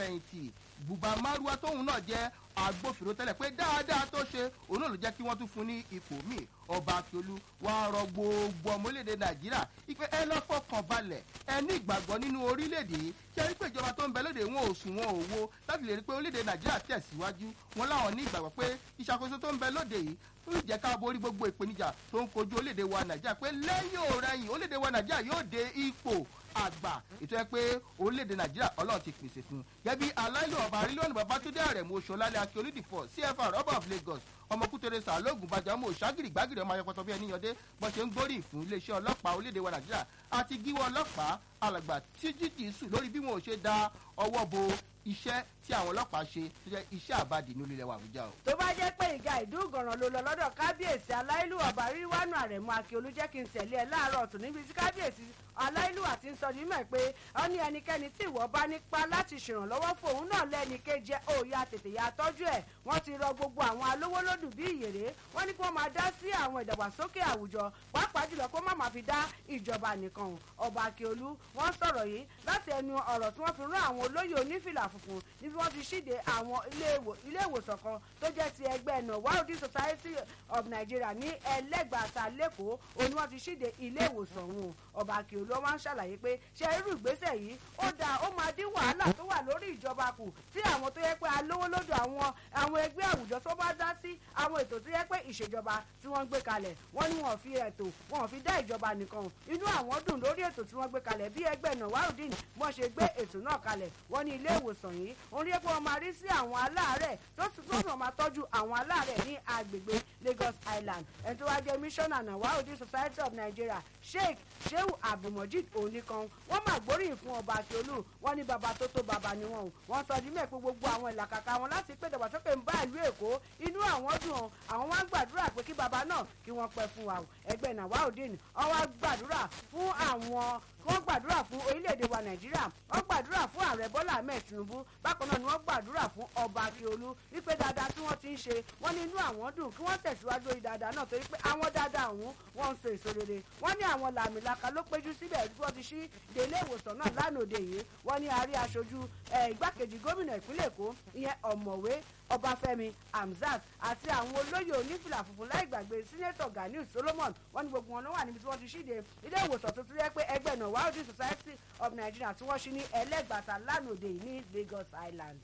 fẹ̀yìntì buba maruwa tóun náà jẹ́ agbófinró tẹ́lẹ̀ pé dáadáa tó ṣe òun náà ló jẹ́ kí wọ́n tún fún ní ipò míì ọba akiolu wàá rọ gbogbo ọmọ orílẹ̀-èdè nàìjíríà ipe ẹ lọ́kọ̀ kan balẹ̀ ẹ ní ìgbàgbọ́ nínú orílẹ̀-èdè yìí kí ẹ rí pé ìjọba tó ń bẹ lóde wọn ò sùn wọn ò wo láti lè rí pé orílẹ̀-èdè nàìjíríà tẹ̀síwájú wọn láwọn ní ìgbàgbọ́ pé ìṣàkóso tó ń bẹ lóde yìí ó jẹ́ ká borí gbogbo ìpèníjà tó ń kojú orílẹ̀-èdè wa nàìjíríà pé lẹ́yìn òrẹ́yìn orílẹ̀-èdè wa nàìjíríà yóò dé ipò àgbà ètò ẹ pé orílẹ̀-èdè nàìjíríà ọlọ́run ti pèsè fún un gẹ́bí aláìlú ọba arílọ́ọ̀nù babatunde àrẹ̀mú oṣoolálẹ̀ akíolídìfọ̀ cfr ọba of lagos ọmọkútere sàlóògùn bàjẹ́ ọmọ òṣàgìrì gbàgìrì ọmọ ayọpọtọ bí ẹni yọdé bọ́n ṣe ń gbórí fún iléeṣẹ́ ọlọ́pàá orílẹ̀-èdè wa nàìjíríà àti gíwọ́ ọlọ́pàá alàgbà tíjìtì sùn lórí bí wọn ò ṣe da ọwọ́ bo iṣẹ́ tí àwọn ọlọ́pàá ṣe tó jẹ́ iṣẹ́ àbádì ní orílẹ̀ wa àbújá o. tó bá jẹ́ pé ìga ìdúgọ̀ràn ló lọ lọ́dọ̀ kábíyèsí aláìlú ọba ríwánú àrẹ̀mú akíolú jẹ́ kí n tẹ̀lé ẹ láàárọ̀ ọ̀tún níbi tí kábíyèsí aláìlú àti ń sọ ní mọ̀ pé ó ní ẹnikẹ́ni tí ìwọ bá nípa láti ṣèrànlọ́wọ́ fún òun náà lẹ́ni kejì òòyà tètè ya tọ́jú ẹ̀ wọ́n ti rọ gbogbo àwọn alówólódù bí ìyèrè wọ́n ní kí wọ́n máa dá sí àwọn ìdàgbàsókè àwùjọ pàápàá jùlọ kó má máa fi dá ìjọba nìkan ọba akíolú wọ́n sọ̀rọ̀ yìí láti ẹnu ọ̀rọ̀ tí wọ́n fi rán àwọn olóyè onífìlà funfun níbi wọ́n ti ṣíde àwọn ilé ìwòsàn kan tó jẹ́ ti ẹgbẹ́ nawaldi society of nigeria ní ẹlẹ́gbàáta lẹ́kọ̀ọ́ òní wọ́n ti ṣíde ilé ìwòsàn ọ̀hún ọba akíolú wọn ṣàlàyé pé ṣe irú ìgbésẹ̀ yìí ó dáa ó máa dín wàhálà tó wà lórí ìjọba kù tí àwọn tó yẹ pé alówó lódò àwọn àwọn ẹgbẹ́ àwùjọ tó bá dá sí àwọn ètò tó yẹ pé ìṣèjọba tí wọ́n gbé kalẹ̀ wọ́n ní wọ́n fi ètò wọ́n fi dá ìjọba nìkan inú àwọn dùn lórí ètò tí wọ́n gbé kalẹ̀ bí ẹgbẹ́ nàwárùdín wọ́n ṣe gbé ètò náà kalẹ̀ wọ́n ní ilé ìwòsàn yìí òun rí pé wọ́n máa rí sí àwọn aláàárẹ̀ tó sì tó sì máa tọ́jú àwọn aláàárẹ̀ ní agbègbè lagos island ẹni tó wá jẹ́ mísọ́nà nàwárùdín society of nigeria sheikh shehu abdulmojid oníkan wọ́n máa gbóríyìn fún ọba akiolu wọ́n ní baba tó tó baba ni wọ́n o wọ́n sọ dímẹ̀ pé gbogbo àwọn ìlàkàkà wọn láti pé dàgbàsókè ń bá ìlú èkó inú àwọn dùn ọ́ àwọn wá ń gbàdúrà pé kí baba náà kí wọ́n pẹ́ fún wa o ẹgbẹ́ nàwárùdín wọ́n wá gbàdúrà fún àwọn wọ́n gbàdúrà fún orílẹ̀-èdè wa nàìjíríà wọ́n gbàdúrà fún ààrẹ bọ́lá ahmed tinubu bákan náà ni wọ́n gbàdúrà fún ọba akiolu wípé dáadáa tí wọ́n ti ń ṣe wọ́n ní inú àwọn dùn kí wọ́n tẹ̀síwájú orí dáadáa náà torí pé àwọn dáadáa ọ̀hún wọ́n ń so èso rere wọ́n ní àwọn làmìlaka ló péjú síbẹ̀ tí wọ́n ti ṣí délé ìwòsàn náà lánàá òde yìí wọ́n ní àárí aṣojú igbákejì gómìnà ìpínlẹ̀ èkó ìyẹn ọ̀mọ̀wé ọbáfẹ́mi hamzat àti àwọn olóyè onífìlà funfun láì gbàgbé sínétọ̀ ganiu solomon wọn ní gbogbo wọn ló wà níbi tí wọ́n ti ṣíde ilé ìwòsàn tuntun yẹ pé ẹgbẹ́ náà wàhálà society of nigeria tí wọ́n ṣí ní ẹlẹ́gbàtà lánàá òde yìí ní lagos island.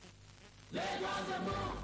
lagos dey move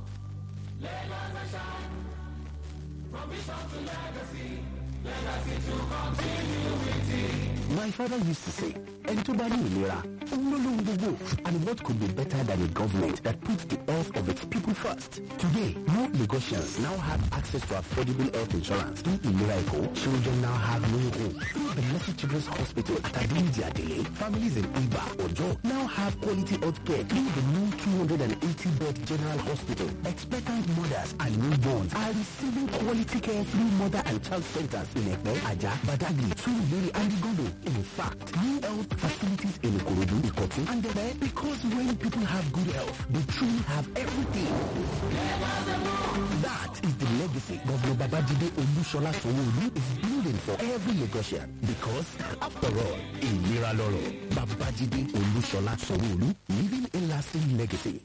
lagos dey shine from vision to legacy legacy to continuity. My father used to say, ẹni tó bá ní ìlera, òun ló lóhun gbogbo. And what could be better than a government that puts the health of its people first? Today, more Lagosians now have access to affordable health insurance. Through Ilera Eco, children now have no home. Through the Mercy Children's Hospital at Adinji Adele, families in Iba, Ojo now have quality health care through the new 280-bed general hospital. Expectant mothers and newborns are receiving quality care through mother and child centers in Ekpe, Aja, Badagry, Surulere, and Igondo. In fact, new health facilities in Ikorodu, Ikotu, and Ebe, because when people have good health, they truly have everything. That is the legacy Governor Babajide Olushola Sowolu is building for every Lagosian. Because, after all, in Miraloro, Babajide Olushola Sowolu leaving a lasting legacy.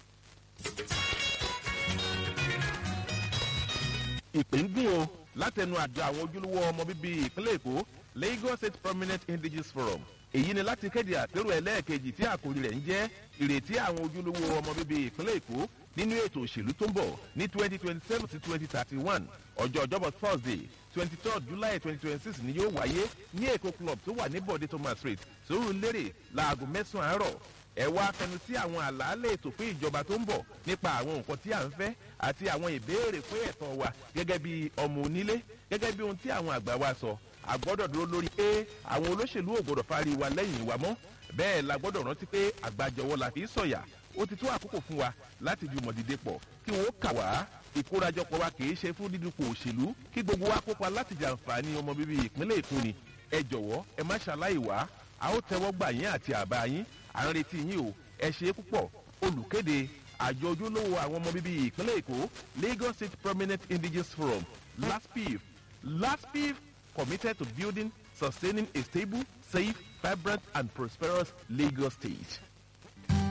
ìpè ń gún o látẹnu àjọ àwọn ojúlówó ọmọ bíbí ìpínlẹ̀ èkó lagos state prominent indigenous forum èyí ni láti kéde àpérò ẹlẹ́ẹ̀kejì tí àkòrí rẹ̀ ń jẹ́ ìrètí àwọn ojúlówó ọmọ bíbí ìpínlẹ̀ èkó nínú ètò òṣèlú tó ń bọ̀ ní twenty twenty seven sí twenty thirty one ọjọ́ ọjọ́bọ̀ thursday twenty third july twenty twenty six ni yóò wáyé ní èkó club tó wà ní bọ̀dé thomas street sórí lérè láago mẹ́sàn-án àárọ̀ ẹ wá fẹnu sí àwọn àlàálẹ̀ ètò fún ìjọba tó ń bọ̀ nípa àwọn nǹkan tí à ń fẹ́ àti àwọn ìbéèrè fún ẹ̀tọ́ wa gẹ́gẹ́ bí ọmọ onílé gẹ́gẹ́ bí ohun tí àwọn àgbà wa sọ àgbọ́dọ̀ dúró lórí pé àwọn olóṣèlú ò gbọ́dọ̀ fari wa lẹ́yìn wa mọ́ bẹ́ẹ̀ la gbọ́dọ̀ rántí pé àgbàjọwọ́ la fi ń sọ̀yà ó ti tó àkókò fún wa láti jùmọ̀ dìde pọ̀ kí wọ́n kà wá ìkórajọpọ̀ wa kì í ṣe fún dídúpọ̀ òṣèlú kí gbogbo wa kópa láti jàǹfààní ọmọ bíbí ìpínlẹ̀ èkó ni ẹ jọ̀wọ́ ẹ má ṣaláì wá a ó tẹ́wọ́ gbà yín àti àbá yín à ń retí yín o ẹ ṣe é púpọ̀ olùkéde àjọ ojúlówó àwọn ọmọ bíbí ìpínlẹ̀ èkó lagos state prominent indigenous forum laspif laspif committed to building sustaining a stable safe vibrant and prosperous lagos state.